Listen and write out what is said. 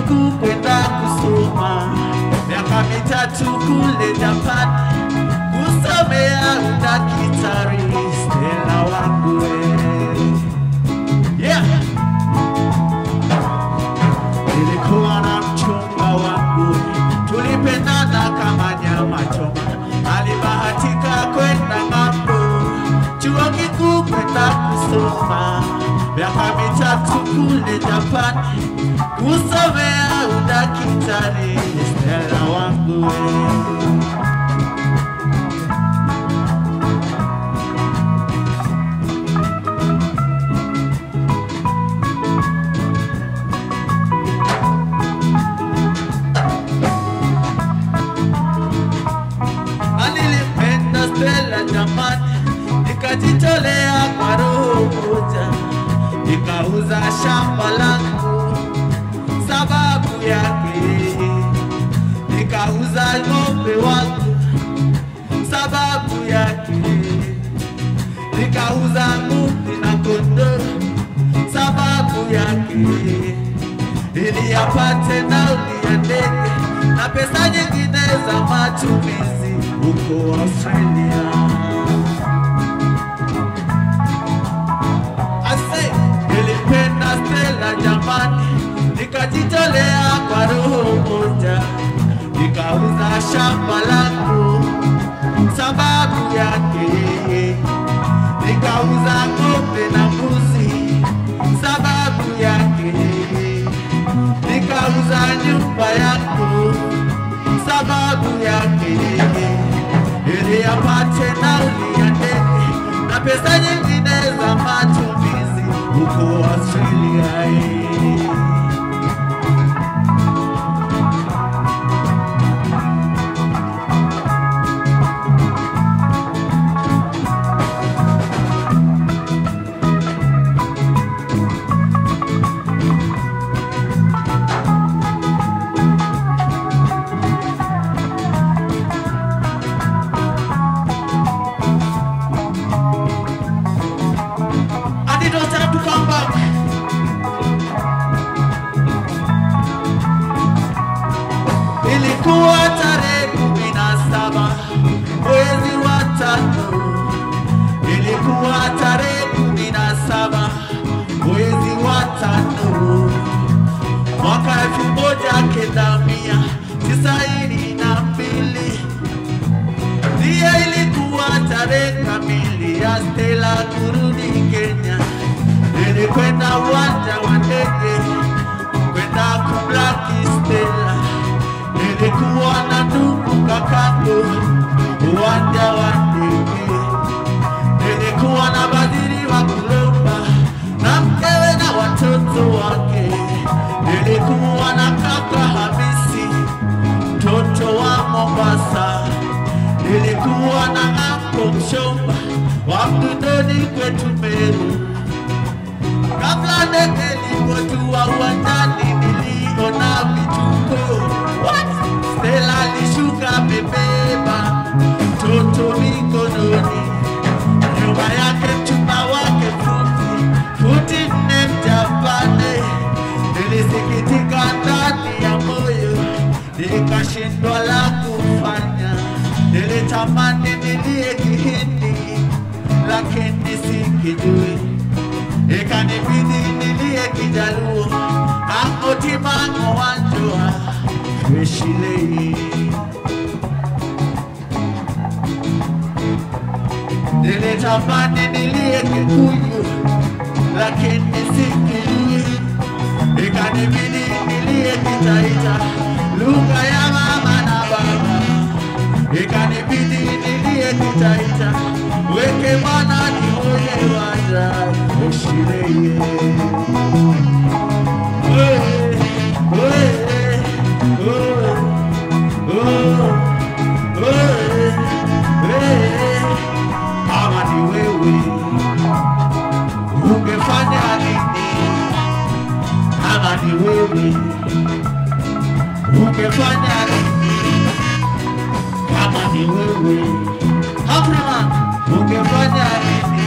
kikuu kwenda kusoma miaka mitatu kule Japan kusomea udakitari. Stella wangu wewe, yeah. Nilikuwa na mchumba wangu, tulipendana kama nyama choma. Alibahatika kwenda ng'ambo, chuo kikuu kwenda kusoma miaka mitatu kule Japan kusomea udakitari. Stella wangu wewe. nilipenda Stella jamani, nikajitolea kwa roho moja, nikauza shamba langu sababu yake, nikauza ng'ombe wangu sababu yake, nikauza ng'ombe na kondoo sababu yake, ili apate nauli ya ndege na pesa nyingine za matumizi huko Australia. Ase, nilipenda Stella jamani, nikajitolea kwa roho moja, nikauza shamba langu sababu yake, nikauza ng'ombe na mbuzi sababu yake, nikauza nyumba yangu sababu yake, ili apate nauli ya ndege na pesa nyingine za matumizi huko Australia. eh. And it was time to come back. Ilikuwa tarehe kumi na saba mwezi wa tano. Ilikuwa tarehe kumi na saba mwezi wa tano mwaka elfu moja kenda mia tisaini na mbili ndiye ilikuwa tarehe kamili ya Stella kurudi Kenya. Nilikwenda uwanja wa ndege kwenda kumlaki Stella. Nilikuwa na ndugu kakangu uwanja wa ndege. Nilikuwa na badiri wa kulomba na mkewe na watoto wake. Nilikuwa na kaka Hamisi mtoto wa Mombasa. Nilikuwa na ng'ambo mshomba wa Mdundoni kwetu Meru. Kabla ndege ilipotua uwanjani, niliona vituko. What? Stella alishuka amebeba mtoto mikononi, nyuma yake mchumba wake futi futi nne Mjapani. Nilisikitika ndani ya moyo, nikashindwa la kufanya. Nilitamani nilie Kihindi, lakini sikijui ikanibidi nilie Kijaluo angotimango wanjoa weshilei nilitamani nilie Kikuyu lakini sikijui ikanibidi nilie Kitaita lugha ya mama na baba ikanibidi nilie Kitaita weke mwana ni moye waja ushireye kama ni wewe ungefanya nini? Kama ni wewe ungefanya nini? Kama ni wewe Afrika ungefanya nini?